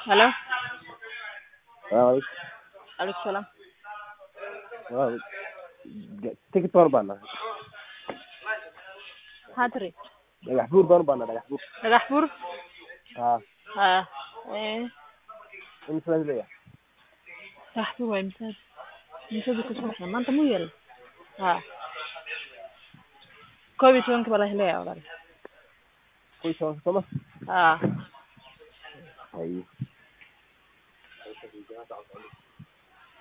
Hello. Waaw, Aleykum salaam. waaw. Ticket baan u baahnaa. Maxaa tiri? Dhagax buur baan u baahnaa, dhagax buur. Dhagax buur? Haa, Haa. Ee, imisa baan leeyahay? dhagax buur waa imsaad. Imsaad ka soo baxda. Maanta muu yeelay? Haa. Koob iyo tobanka baa la helayaa walaal. Kuwii tobanka soo ma? Haa. Haye.